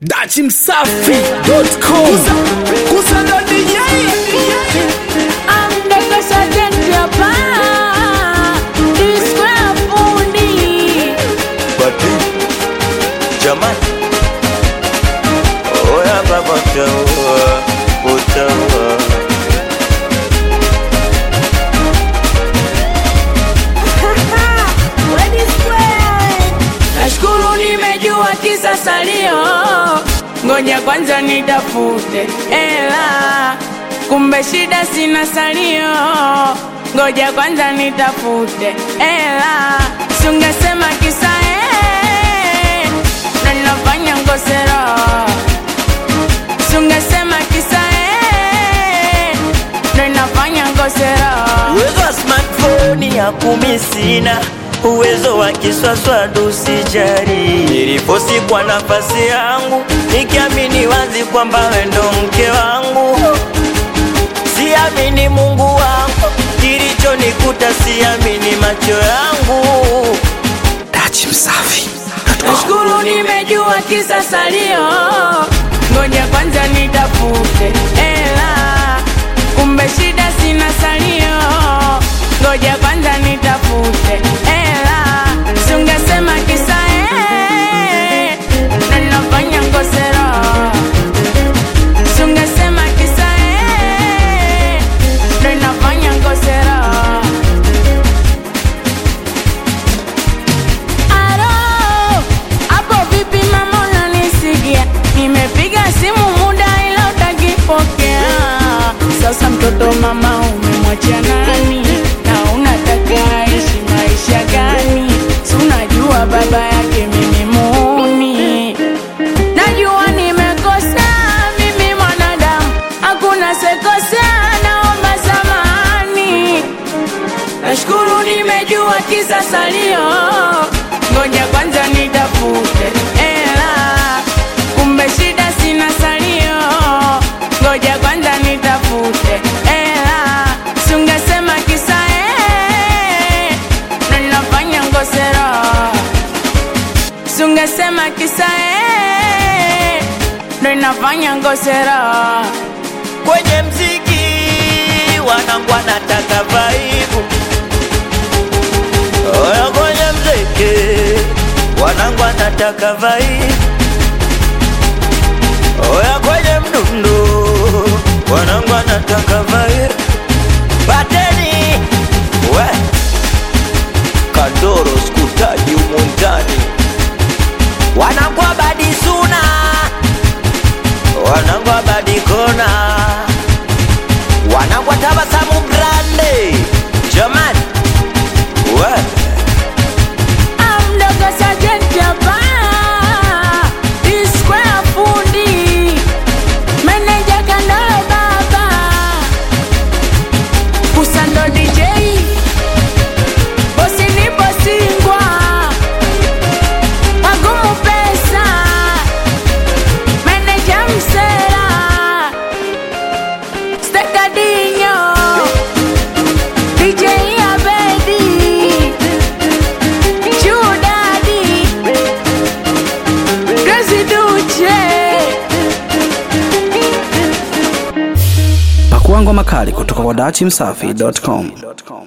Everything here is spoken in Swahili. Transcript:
dachimsafi.com kusando DJ Amdaka sajenti hapa Disquare fundi Bati Jamani Oya baba utaua Utaua Nashukuru nimejua kisa salio Ngoja kwanza nitafute ela Kumbe shida sina salio Ngoja kwanza nitafute ela Sungesema kisa eh Na nafanya ngosero Sungesema kisa eh Na nafanya ngosero Uwezo wa smartphone ya kumi sina Uwezo wa kiswaswadu sijari Niliposi kwa nafasi yangu Nikiamini wazi kwamba we ndo mke wangu Siamini Mungu wangu Kilichonikuta siamini macho yangu dachimsafi Nashukuru nimejua kisa salio, ngoja kwanza nitafute ela. Kumbe shida sina salio, ngoja kwanza nitafute ela. Sungesema kisa eh, na nafanya ngosero. Sungesema kisa eh, na nafanya ngosero. Alo, hapo vipi mama unanisikia? Nimepiga simu muda ila utakipokea. Sasa mtoto mama umemwachia nani? Na unataka aishi maisha gani? Si unajua baba yake mimi muuni. Najua nimekosa mimi mwanadamu, hakuna sekosea, naomba samahani. Nashukuru nimejua kisa salio, ngoja kwanza nitafute ela. Kumbe shida sina salio, ngoja kwanza nitafute ela. Sungesema kisa eh, na ninafanya ngosero. Sungesema kisa eh, ndo inafanya ngosero. Kwenye mziki wanangu wanataka vaibu Oya kwenye mziki wanangu wanataka vaibu Oya kwenye mdundo wanangu wanataka vaibu Bateni we Kandoro skutaji umuntani wanangu abadi suna wanangu abadi kona wanangu tabasamu grande jamani we Amdogo sajenti hapa Disquare fundi Meneja kandolo baba Kusando DJ Bosi ni bosingwa Magumu pesa Meneja msela Stekadinyo DJ Abedi Judadi Grazi Duche pakuangwa makali kutoka kwa dachimsafi.com